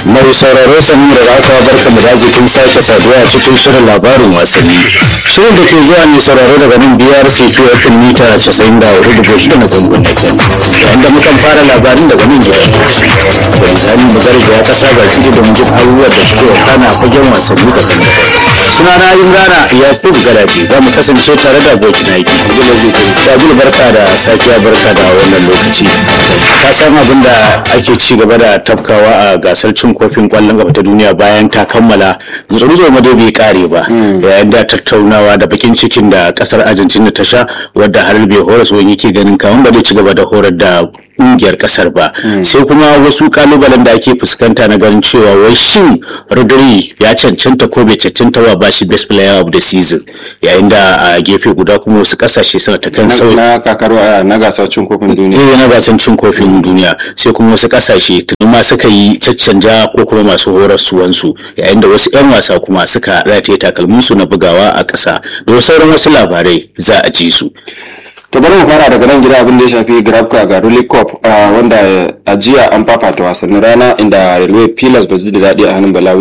mai sauraro sani da raka barka mu da zikin sake saduwa a cikin shirin labarin wasanni shirin da ke zuwa ne sauraro daga nan biyar sefi a kan mita casa'in da hudu da shida na zangon da kan yayin da mukan fara labarin daga nan gida da misali mu garga ya kasa ga fili da mujin abubuwan da suke wakana a fagen wasanni da kan suna na yin gana ya fi garaji za mu kasance tare da abokin aiki Shagul barka da safiya barka da wannan lokaci ka san abin da ake ci gaba da tafkawa a gasar cin kofin kwallon gaba ta duniya bayan ta kammala gutsuru ma dai bai kare ba yayin da tattaunawa da bakin cikin da kasar argentina ta sha wadda har bai horas wani yake ganin kaman ba zai ci gaba da horar da kungiyar kasar ba sai kuma wasu kalubalen da ake fuskanta na ganin cewa wai shin rodri ya cancanta ko bai cancanta wa bashi best player of the season yayin da a gefe guda kuma wasu kasashe suna ta kan sauyi na kakar na gasar cin kofin duniya eh na gasan cin kofin duniya sai kuma wasu kasashe tuni ma suka yi caccanja ko kuma masu horarsuwansu yayin da wasu 'yan wasa kuma suka rataye takalminsu na bugawa a ƙasa da sauran wasu labarai za a ji su to bari mu fara daga nan gida abin da ya shafi grabka ga ruli cup wanda a jiya an fafata wasannin rana inda railway pillars ba su da daɗi a hannun balawi